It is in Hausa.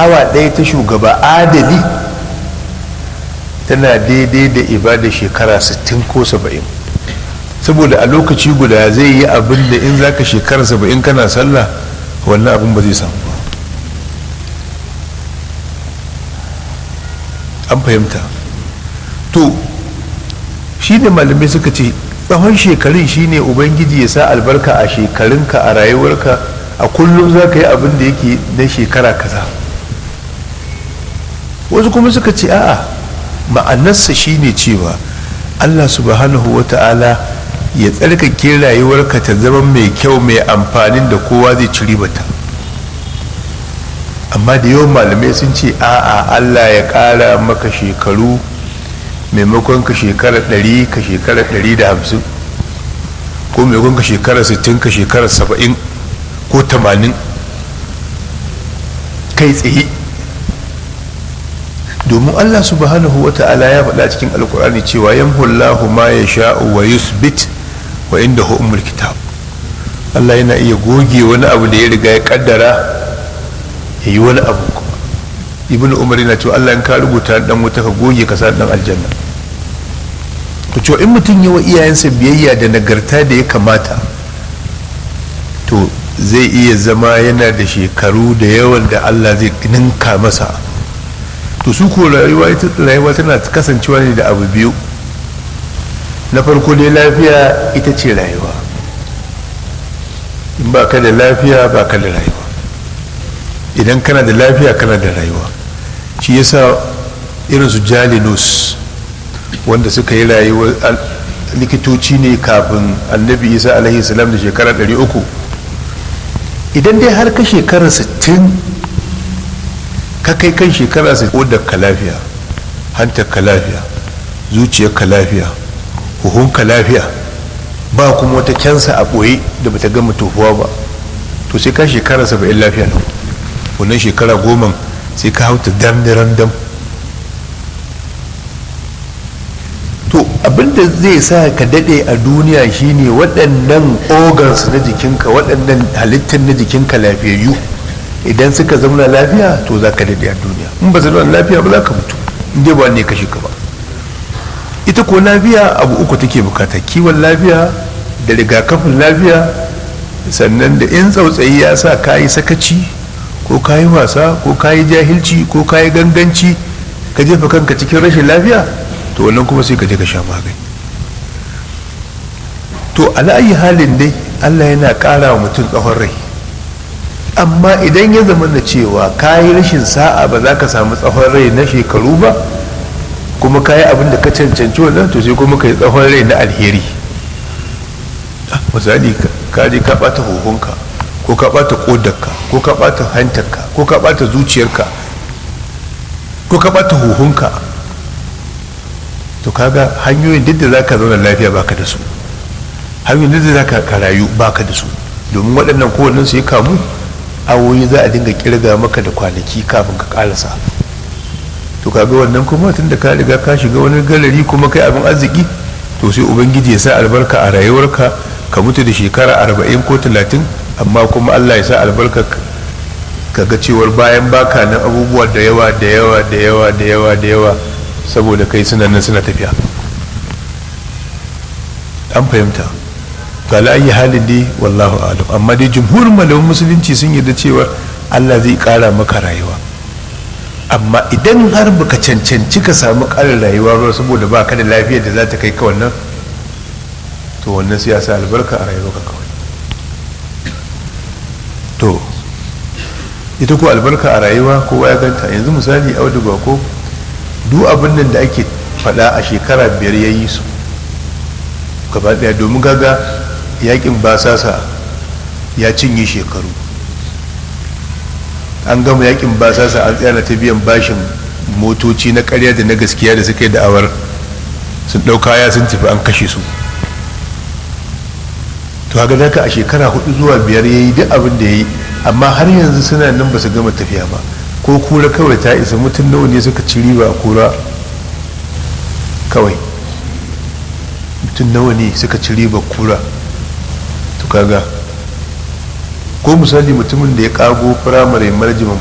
awa ɗaya ta shugaba adali tana daidai da ibada shekara 60 ko 70 saboda a lokaci guda zai yi abin da in zaka shekara 70 kana sallah wannan abin ba zai samu ba an fahimta to shi ne malamai suka ce tsawon shekarun shine ubangiji ya sa albarka a shekarunka a rayuwarka a kullum za ka yi abin da yake na shekara kaza wasu kuma suka ce a'a ma'anarsa shine cewa allah subhanahu wa ta'ala ya tsarkake rayuwarka ta zama mai kyau mai amfanin da kowa zai ci ribata amma da yawan malamai sun ce a'a allah ya ƙara maka shekaru maimakon ka shekara 100 ka shekara 150 ko maimakon ka shekara 60 ka shekara 70 ko 80 kai tsaye domin allah subhanahu wa ta'ala ya faɗa cikin alkur'ani cewa yamhullahu ma ya sha'u wa yusbit wa inda umul kitab allah yana iya goge wani abu da ya riga ya kaddara ya yi wani abu kuma ibn umar yana cewa allah in ka rubuta dan wuta ka goge ka sa dan aljanna to cewa in mutum yi wa iyayensa biyayya da nagarta da ya kamata to zai iya zama yana da shekaru da yawan da allah zai ninka masa to su ko rayuwa tana kasancewa ne da abu biyu na farko dai lafiya ita ce rayuwa in ba ka da lafiya ba ka da rayuwa idan kana da lafiya kana da rayuwa shi yasa irin su jalinus wanda suka yi rayuwa likitoci ne kafin annabi isa alaihi salam da shekara 300 idan dai har ka shekara 60 ka kai kan shekara 60 ka lafiya hantar ka lafiya zuciyar ka lafiya huhun ka lafiya ba kuma wata kyansa a ɓoye da bata gama tofuwa ba to sai ka shekara 70 lafiya lau wannan shekara goma sai ka hauta dam dam to abinda zai sa ka dade a duniya shine waɗannan organs na jikinka waɗannan halittar na jikinka lafiyayyu idan suka zauna lafiya to za ka dade a duniya in ba zauna lafiya ba za ka mutu inda ba ne kashe ka ba ita ko lafiya abu uku take bukata kiwon lafiya da rigakafin lafiya sannan da in tsautsayi ya sa ka yi sakaci ko ka yi wasa ko ka yi jahilci ko ka yi ganganci ka jefa kanka cikin rashin lafiya to wannan kuma sai ka je ka sha magani to ala'ayi halin dai allah yana ƙara wa mutum tsawon rai amma idan ya zama da cewa ka yi rashin sa'a ba za ka samu tsawon rai na shekaru ba kuma ka yi abin da ka cancanci wannan to sai kuma ka yi tsawon rai na alheri misali ka je ka ɓata huhunka ko ka ɓata ƙodarka ko ka ɓata hantarka ko ka ɓata zuciyarka ko ka ɓata huhunka to kaga hanyoyin duk da za ka zauna lafiya baka da su hanyoyin duk da za ka rayu baka da su domin waɗannan kowannen su ya kamu awoyi za a dinga kirga maka da kwanaki kafin ka ƙarasa to kaga wannan kuma tun da ka riga ka shiga wani galari kuma kai abin arziki to sai ubangiji ya sa albarka a rayuwarka ka mutu da shekara arba'in ko talatin amma kuma allah ya sa albarka ka ga cewar bayan baka nan abubuwa da yawa da yawa da yawa da yawa da yawa saboda kai suna nan suna tafiya an fahimta to ala'ayi halin dai wallahu alam amma dai jumhurin malamin musulunci sun yarda cewa allah zai kara maka rayuwa amma idan har baka cancanci ka samu karin rayuwa ba saboda baka da lafiyar da za ta kai ka wannan to wannan sai ya sa albarka a rayuwarka kawai to ita ko albarka a rayuwa kowa ya ganta yanzu misali auduga ko duk abin nan da ake faɗa a shekara biyar ya yi su gaba ɗaya domin gaga yakin basasa ya cinye shekaru an gama yakin basasa an tsaya ta biyan bashin motoci na karya da na gaskiya da suka yi da'awar sun ɗau kaya sun tafi an kashe su to haka daga a shekara hudu zuwa biyar ya yi duk abin da ya yi amma har yanzu suna nan ba su gama tafiya ba ko kura kawai ta isa mutum nawa ne suka ci riba a kura kawai mutum nawa ne suka ci riba kura to kaga ko misali mutumin da ya kago firamare marjiman